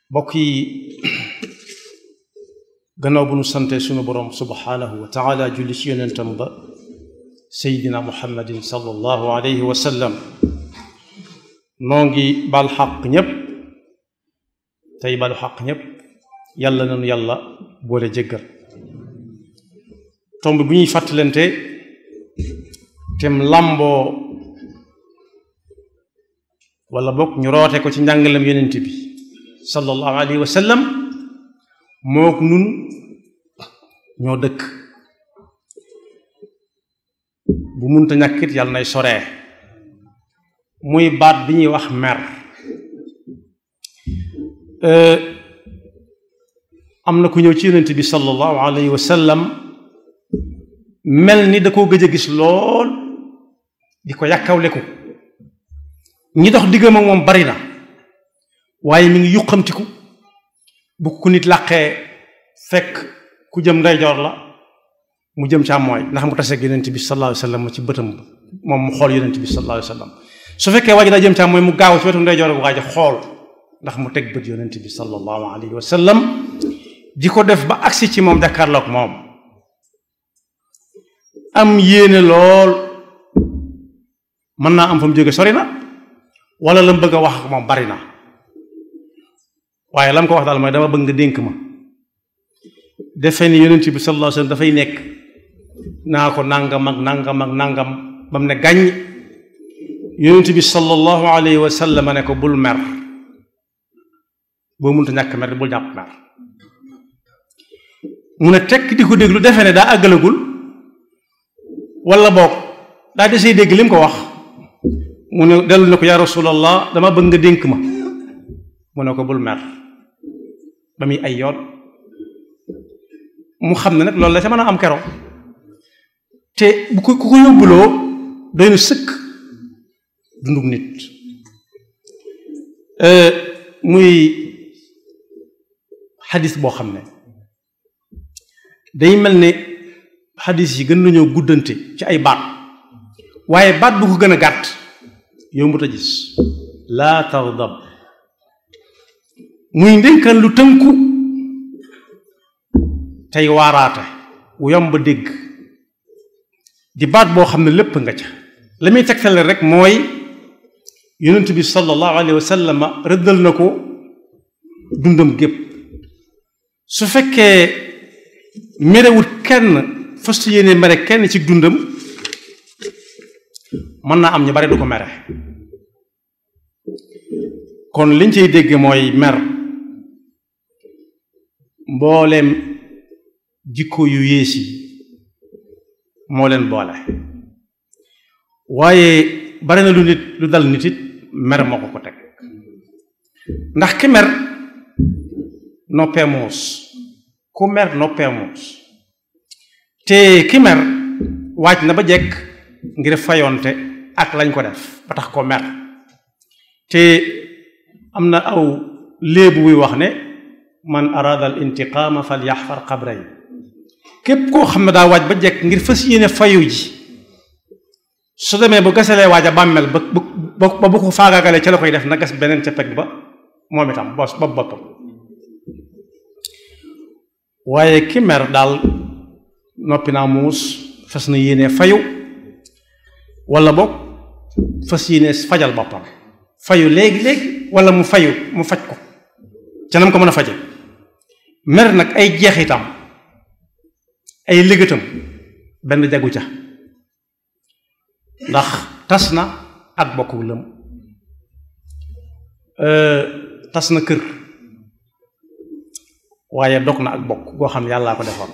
mbokk yi gannaaw bu nu sante sunu boroom subhaanahu wa taala julli ci yonentam ba seydina muhammadin sallallahu alayhi wa sallam noo ngi bal xaq ñépp tey balu xaq ñépp yàlla nanu yàlla boole jéggal tomb bu ñuy fàttalante tem làmboo wala bokk ñu roote ko ci njàngalem yonent bi sallallahu alayhi wa sallam mook nun ñoo dëkk bu munta ñàkkit yàlla nay soree muy baat bi ñuy wax mer am na ku ñëw ci yonent bi sallallahu alayhi wa sallam mel ni da koo gëj a gis lool di ko yàkkawle ko ñi dox diggam ak moom bari na waaye mi ngi yuqamtiku bu ku nit làqee fekk ku jëm ndeyjoor la mu jëm càmmooy ndax mu taseeg yonent bi sallallahu alayhi wa sallam ci bëtam moom mu xool yonent bi sallallahu alayhi wa sallam su fekkee waa ji daa jëm càmmooy mu gaaw ci wetu ndeyjoor bu waa ji xool ndax mu teg bët yonent bi sallallahu alayhi wa sallam di ko def ba agsi ci moom jàkkaarloog moom am yéene lool mën naa am fa mu jóge sori na wala la mu bëgg a wax ak moom bari na waaye la mu ko wax daal mooy dama bëgg nga dénk ma defe ni yonent bi sallallahu alayhi wasallam dafay nekk naa ko nangam ak nangam ak nangam ba mu ne gàññ yonent bi sallallahu alayhi wa sallam ne ko bul mer boo mënta ñàkk mer bul jàpp mer mu ne tekk di ko déglu defe ne daa àggalagul wala boog daa desee dégg li mu ko wax mu ne dellu ne ko yaa rasulallah dama bëgg nga dénk ma mu ne ko bul mer ba muy ay yoon mu xam ne nag loolu la ca mën a am kero te bu ko ku ko yóbbuloo doy na sëkk dundug nit muy xadis boo xam ne day mel ne xadis yi gën nañoo guddante ci ay baat waaye baat bu ko gën a gàtt yombut a gis laa tardab muy ndénkaan lu tënku tey waaraate wu yomb dégg di baat boo xam ne lépp nga ca la muy tegtale rek mooy yonent bi sallallahu alayhi wa sallam rëddal na ko dundam gépp su fekkee merewut kenn fas yéene mere kenn ci dundam mën naa am ñu bari du ko mere kon liñ ciy dégg mooy mer mbooleem jikko yu yées yi moo leen boole waaye bari na lu nit lu dal nit it mer moo ko ko teg ndax ki mer noppee muus ku mer noppee muus te ki mer waaj na ba jekk ngir fayonte ak lañ ko def ba tax ko mer te am na aw léebu wuy wax ne man arada al intiqaama fal yaxfar qabray képp koo xam ne daa waaj ba jekk ngir fas yéene fayu ji su demee bu gasalee waaj a bàmmeel ba ba bu ko faagaagalee ca la koy def na gas beneen ca peg ba moom itam bos ba boppam waaye ki mer daal noppi naa muus fas na yéene fayu wala boog fas yéene fajal boppam fayu léegi léegi wala mu fayu mu faj ko ca nam ko mën a faje mer nag ay jeexitam ay liggéeyam benn jagu ca ndax tas na ak bokku lëm tas na kër waaye dog na ak bokk goo xam ne yàllaa ko defoon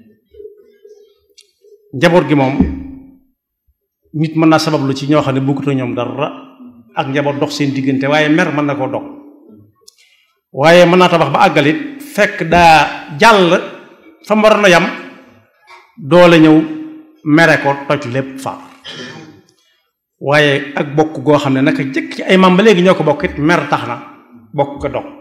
njaboot gi moom nit mën naa sabablu ci ñoo xam ne bokkut ñoom dara ak njaboot dox seen diggante waaye mer mën na koo dog waaye mën naa tabax ba àggalit fekk daa jàll fa mu waroon a yam doole ñëw mere ko toj lépp far waaye ak bokk goo xam ne naka jëkk ci ay maam ba léegi ñoo ko bokk it mer tax na bokk ko dog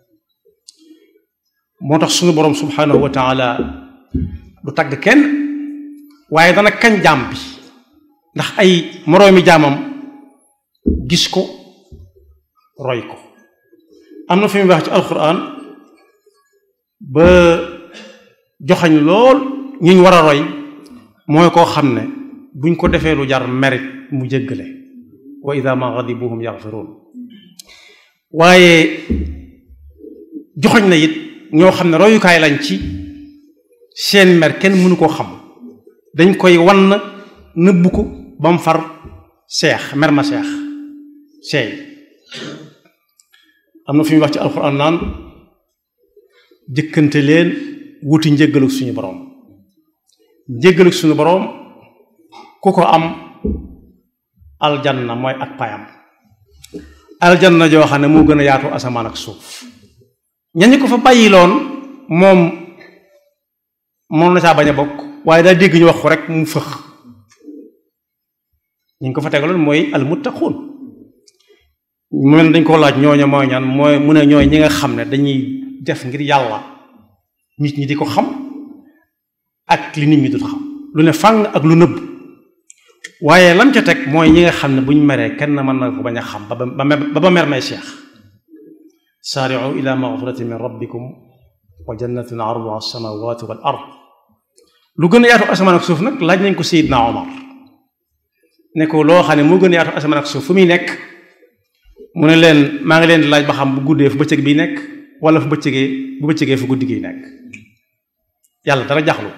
moo tax suñu boroom subhanahu wa taala du tagg kenn waaye dana kañ jaam bi ndax ay moroomi jaamam gis ko roy ko am na fi muy wax ci alquran ba joxañ lool ñi ñu war a roy mooy koo xam ne buñ ko defee lu jar merit mu jéggale wa ida ma ghadibuhum yaghfirun waaye joxoñ na it ñoo xam ne royukaay lañ ci seen mer kenn mënu koo xam dañ koy wan nëbbu ko ba mu far seex mer ma seex seey am na fi muy wax ci alxuraan naan jëkkante leen wuti njëggaluk suñu boroom njëggaluk suñu boroom ku ko am aljanna mooy ak payam aljanna joo xam ne moo gën a yaatu asamaan ak suuf ñañu ko fa bàyyiloon moom moom na caa bañ a bokk waaye daa dégg ñu wax ko rek mu fëx ñu ko fa tegaloon mooy almuttaquun mu mel dañ ko laaj ñooña mooy ñaan mooy mu ne ñooy ñi nga xam ne dañuy def ngir yàlla nit ñi di ko xam ak li nit ñi du xam lu ne fàng ak lu nëbb waaye lam ca teg mooy ñi nga xam ne buñ meree kenn mën na ko bañ a xam ba ba ba mer may seex saari'u ila maghfiratin min rabbikum wa jannatin arduha as-samawati wal ard lu gën a yaatu asamaan ak suuf nag laaj nañ ko Seydina Omar ne ko loo xam ne moo gën a yaatu asamaan ak suuf fu muy nekk mu ne leen maa ngi leen di laaj ba xam bu guddee fu bëccëg bi nekk wala fu bëccëgee bu bëccëgee fu guddi gi nekk yàlla dara jaxlu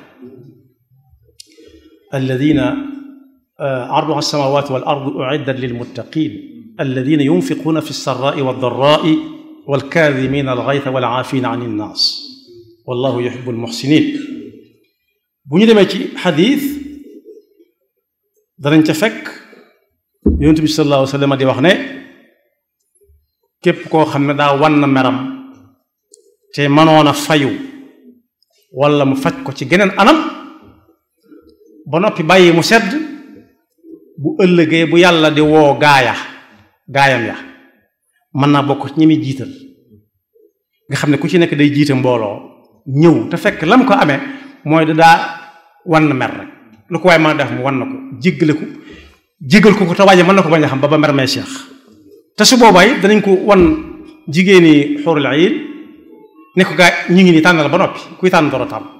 alladina arduha as-samawati wal ardu u'iddat lil muttaqin alladina yunfiquna fi as-sarra'i wad-dharra'i wal kaadhimina al-ghaytha wal 'aafina 'ani an-naas wallahu yuhibbul muhsinin bu ñu demee ci xadiis danañ ca fekk yonent bi sallallahu alayhi wa sallam di wax ne képp koo xam ne daa wan na meram te mënoon a fayu wala mu faj ko ci geneen anam ba noppi bàyyi mu sedd bu ëllëgee bu yàlla di woo gaaya gaayam ya mën naa bokk ci ñi muy jiital nga xam ne ku ci nekk day jiite mbooloo ñëw te fekk lam ko amee mooy da daa wan na mer rek lu ko waaye mën a def mu wan na ko jéggale ko jéggal ko ko te waaje mën na ko bañ a xam ba ba mer may seex te su boobaa yi danañ ko wan jigéeni xóorul ayin ne ko gaa ñu ngi nii tànnal ba noppi kuy tànn doro tànn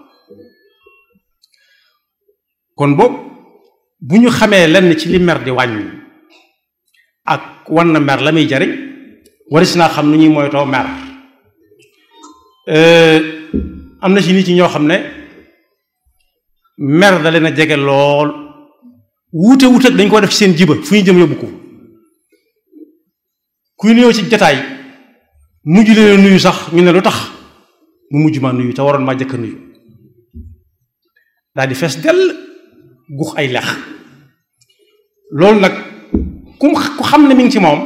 kon boobu bu ñu xamee lenn ci li mer di wàññi ak wan na mer la muy jariñ waris naa xam nu ñuy moytoo mer am na ci nit ñi ñoo xam ne mer da leen a jege lool wuute wuute dañ ko def ci seen jiba fu ñu jëm yóbbu ko kuy nuyoo ci jataay mujj leen nuyu sax ñu ne lu tax mu mujj ma nuyu te waroon maa jëkk nuyu daal di fees dell gux ay lex loolu nag ku ku xam ne mi ngi ci moom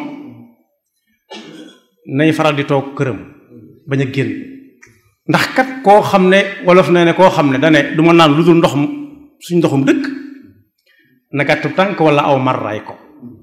nay faral di toog këram bañ a génn ndax kat koo xam ne wolof nee ne koo xam ne dane du ma naan lu dul ndox suñ ndoxum dëkk na gàttu tànk wala aw marraay ko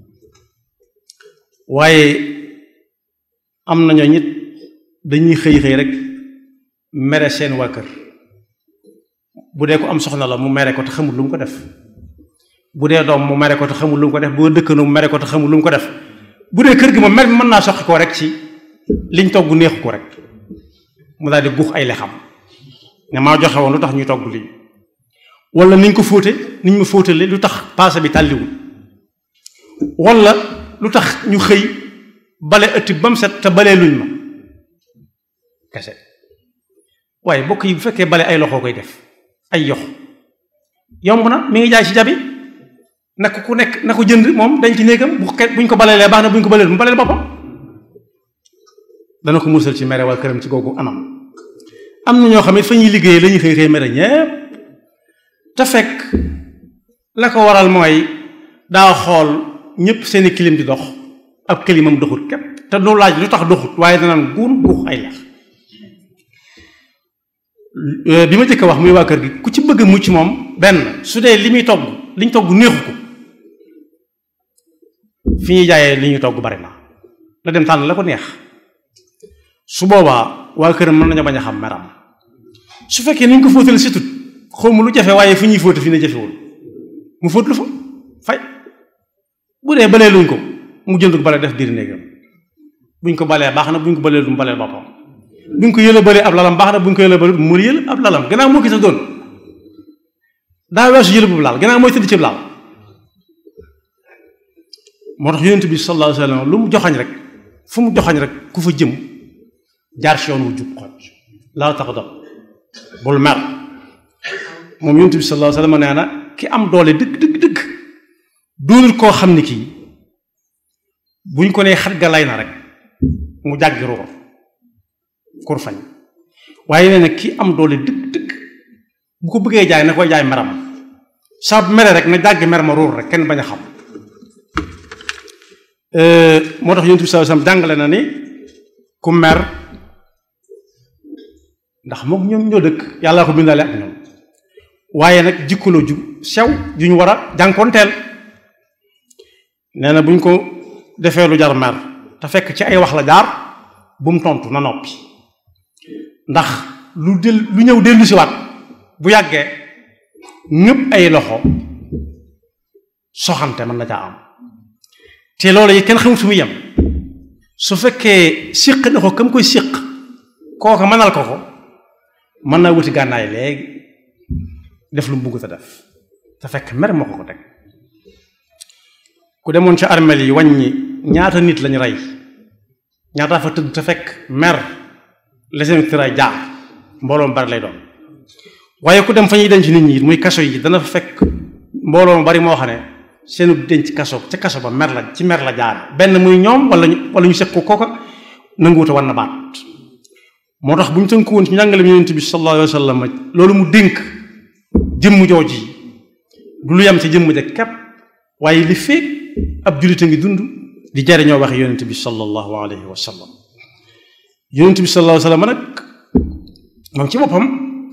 waaye am nañoo nit dañuy xëy xëy rek mere seen waa kër bu dee ko am soxna la mu mere ko te xamul lu mu ko def bu dee doom mu mere ko te xamul lu mu ko def bu dëkkandoo mu mere ko te xamul lu mu ko def bu dee kër gi moom mer mën naa soqi ko rek ci liñ togg neexu ko rek mu daal di guux ay lexam ne maa joxe woon lu tax ñuy togg lii wala niñ ko fóote niñ ma fóotale lu tax paase bi tàlliwul wala lu tax ñu xëy bale ëtti ba mu set te balee luñ ma kese waaye bokk yi bu fekkee bale ay loxoo koy def ay yox yomb na mi ngi jaay ci jabi na ko ku nekk na ko jënd moom dañ ci néegam bu buñ ko baleelee baax na buñ ko baleel mu baleel boppam dana ko musal ci mere waa këram ci googu anam am na ñoo xam ne fa ñuy liggéeyee la ñuy xëy xëy mere ñépp te fekk la ko waral mooy daa xool ñépp seeni kilim di dox ab kilimam doxut képp te du laaj lu tax doxut waaye danaan guun guux ay lex bi ma jëkk wax muy waa kër gi ku ci bëgg mucc moom benn su dee li muy togg li ñu togg neexu ko fi ñuy jaayee li ñuy togg bari na la dem tànn la ko neex su boobaa waa këram mën nañu bañ a xam meram su fekkee ni ñu ko fóotale situt xaw ma lu jafe waaye fu ñuy fóote fi ne jafewul mu fóot lu fa fay bu dee balee luñ ko mu jënd ko bale def biir néegam buñ ko balee baax na buñ ko balee du mu balee boppam buñ ko yële balee ab lalam baax na buñ ko yële balee mu yële ab lalam gannaaw moo gis a doon daa weesu yële bu laal gannaaw mooy tëdd ci laal moo tax yonent bi sallallahu alayhi wa sallam lu mu joxañ rek fu mu joxañ rek ku fa jëm jaar si yoon wu jub xoj laa tax dam bul mer moom yonent bi sallallahu alayhi wa sallam nee na ki am doole dëgg dëgg dëgg doonul koo xam ni kii buñ ko nee xat ga lay na rek mu jàggi ruur kur fañ waaye nee na ki am doole dëgg dëgg bu ko bëggee jaay na koy jaay meram saa bu mere rek na jàggi mer ma ruur rek kenn bañ a xam moo tax yonent bi sallallahu alayhi wasallam jàngale na ni ku mer ndax moom ñoom ñoo dëkk yàlla ko bindale ak ñoom waaye nag jikko la ju sew ju ñu war a jànkoonteel nee na bu ñu ko defee lu jar mer te fekk ci ay wax la jaar bu mu tontu na noppi ndax lu del lu ñëw dellu si waat bu yàggee ñëpp ay loxo soxante mën na caa am te loolu yi kenn xamul fu muy yem su fekkee siq na ko kam koy siq kooka mënal ko ko mën naa wuti gànnaay léegi def lu mu bugg te def te fekk mer moo ko ko teg ku demoon ci armeel yi wàññi ñaata nit lañu rey ñaata fa tëdd te fekk mer la seen tëraay jaar mbooloo mu bari lay doon waaye ku dem fa ñuy denc nit ñi muy kaso yi dana fa fekk mbooloo mu bari moo xam ne seenu denc kaso ca kaso ba mer la ci mer la jaar benn muy ñoom wala ñu wala ñu sekk ko kooka nanguwuta war na baat moo tax bu ñu tënku woon ci njàngale yonent bi sallallahu alayhi wa sallam loolu mu dénk jëmm jooji du lu yem ci jëmm ja képp waaye li feeg ab jullit a ngi dund di jariñoo waxe yonent bi sallallahu alayhi wa sallam yonent bi sallallahu alayhi wa sallam nag moom ci boppam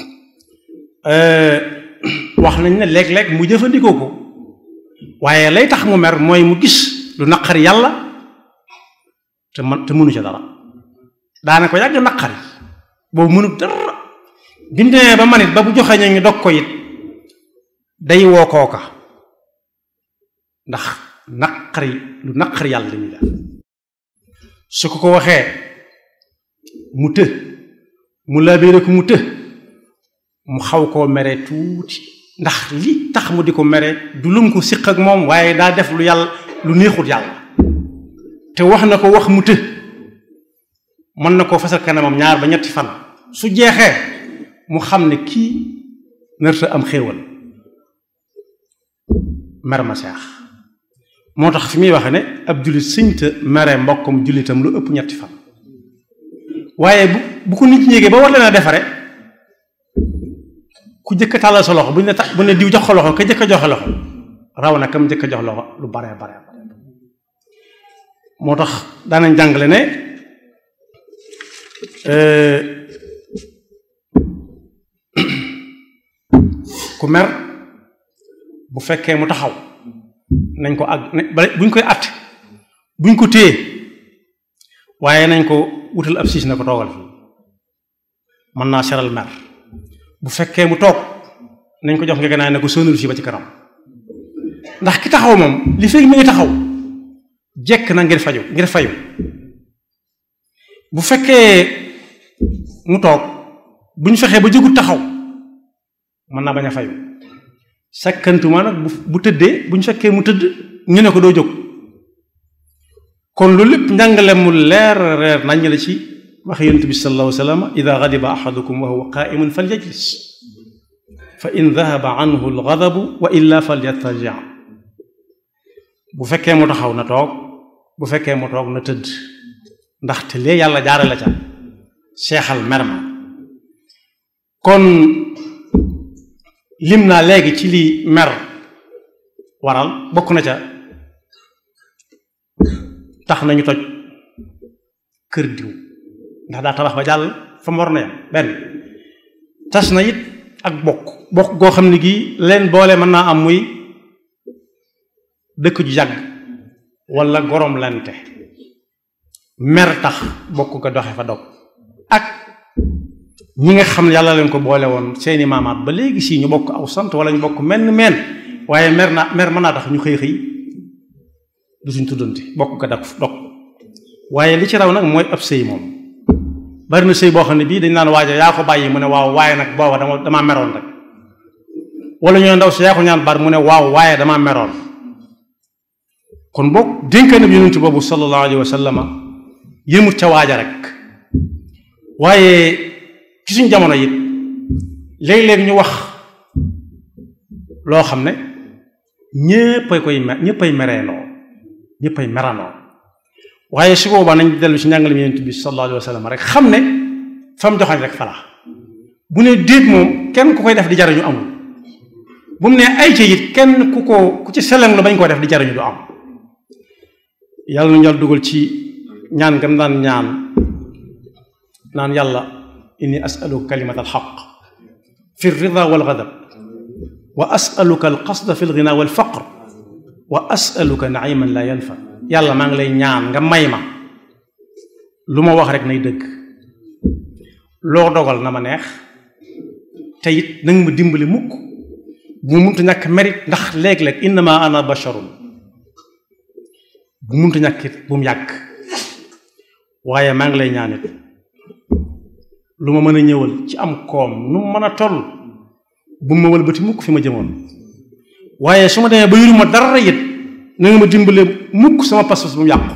wax nañ ne léeg-léeg mu jëfandikoo ko waaye lay tax mu mer mooy mu gis lu naqari yàlla te man te mënu ca dara daana ko yàgg naqari boobu mënu dara bindee ba manit ba bu joxee ñu ngi dog ko it day woo kooka ndax naqari lu naqari yàlla li muy def su ko ko waxee mu të mu labiré ko mu të mu xaw koo mere tuuti ndax li tax mu di ko mere du lum ko siq ak moom waaye daa def lu yàlla lu neexut yàlla te wax na ko wax mu të mën na koo fasal kanamam ñaar ba ñetti fan su jeexee mu xam ne kii nërta am xéewal mer ma seex moo tax fi muy waxe ne ab jullit sëñta mere mbokkum jullitam lu ëpp ñetti fan waaye bu bu ko nit ñi yéegee ba war leen a defare ku jëkk a tàllal sa loxo bu ñu ne tax bu ne diw jox ko loxo ka jëkk a joxe loxo raw na kam jëkk a jox loxo lu bare bare bare moo tax daanañ jàngale ne ku mer bu fekkee mu taxaw nañ ko àgg buñ koy àtt buñ ko téye waaye nañ ko wutal ab siis na ko toogal fii mën naa seral mer bu fekkee mu toog nañ ko jox nga ganaay ne ko sonal fii ba ci kanam ndax ki taxaw moom li fekk mi ngi taxaw jekk na ngir faju ngir fayu bu fekkee mu toog bu ñu fexee ba jógut taxaw mën naa bañ a fayu sakkantuma nag bu bu tëddee bu ñu fekkee mu tëdd ñu ne ko doo jóg kon loolu lépp njàngale mu leer reer nañ la ci wax yonent bi sallallahu alayhi wa sallam ida gadiba ahadukum wa huwa qaimun falyajlis fa in dahaba anhu algadabu wa illa falyattaja bu fekkee mu taxaw na toog bu fekkee mu toog na tëdd ndaxte lee yàlla jaare la ca seexal mer ma kon lim naa léegi ci li mer waral bokk na ca tax nañu toj kër diw ndax daa tabax ba jàll fa mu war na yam benn tas na it ak bokk bokk goo xam ne gii leen boole mën naa am muy dëkk ju yàgg wala gorom lente mer tax bokk ga doxe fa dog ak ñi nga xam ne yàlla leen ko boole woon seeni maamaat ba léegi sii ñu bokk aw sant wala ñu bokk menn meen waaye mer naa mer mën naa tax ñu xëy xëy du suñ tuddante bokk ga dak dog waaye li ci raw nag mooy ab sëy moom bari na sëy boo xam ne bii dañ naan waaja yaa ko bàyyi mu ne waaw waaye nag booba dama damaa meroon rek wala ñoo ndaw si yaa ko ñaan bar mu ne waaw waaye damaa meroon kon boog dénkaane bi yonent boobu sallallahu alayhi wa sallama yëmut ca waaja rek waaye ci suñ jamono it léeg-léeg ñu wax loo xam ne ñéppay koy me ñéppay mereenoo ñéppay meranoo waaye su boobaa nañ dellu ci njàngale mi yonent bi sallallahu alayhi wa sallam rek xam ne fa mu joxañ rek fala bu ne déet moom kenn ku koy def di jariñu amul bu mu ne ay ci it kenn ku ko ku ci seleng lu bañ koo def di jariñu du am yàlla nu ñal dugal ci ñaan ngam daan ñaan naan yàlla inni asaluka kalimat alxaq fi rida wal gadab wa asaluka alqasda fi lgina wal faqr wa asaluka naiman la yanfa yàlla maa ngi lay ñaan nga may ma lu ma wax rek nay dëgg loo dogal na ma neex te it nanga ma dimbali mukk bu mu muntu ñàkk mérite ndax léeg-léeg innama ana basharun bu mu muntu ñàkk it bu mu yàgg waaye maa ngi lay ñaan it lu ma mën a ñëwal ci am koom nu mu mën a toll bu ma wëlbati mukk fi ma jëmoon waaye su ma demee ba yuruma dara it na nga ma dimbale mukk sama pas-pas bu mu yàqu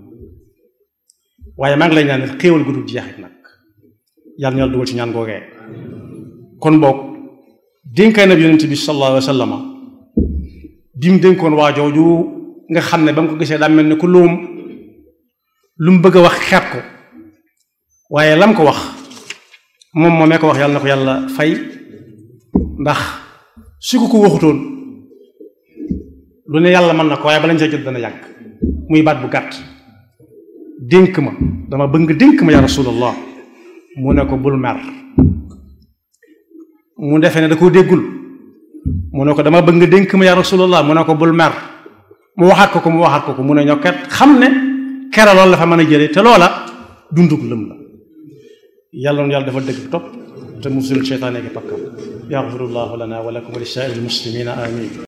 waaye maa ngi lay ñaan xéewal gu dul jeexit nag yàlla ñoo dugal ci ñaan googee kon boog dénkaay na bi yonent bi sallallahu alayhi wa sallam bi mu dénkoon waa jooju nga xam ne ba mu ko gisee daa mel ni ku luum lu mu bëgg a wax xeet ko waaye lam ko wax moom moomee ko wax yàlla na ko yàlla fay ndax su ko ko waxutoon lu ne yàlla mën na ko waaye bala ñu see jot dana yàgg muy baat bu gàtt dénk ma dama bëgg nga dénk ma ya rasulallah mu ne ko bul mer mu defee ne da koo déggul mu ne ko dama bëgg nga dénk ma ya rasulallah mu ne ko bul mer mu waxaat ko ko mu waxaat ko ko mu ne ñokket xam ne kera loolu la fa mën a jëlee te loola dundug lëm la yàlla noonu yàlla dafa dëgg topp te musul seytaane gi pakkam yaxfirullahu lana wa lakum wa li saa'iril muslimina amin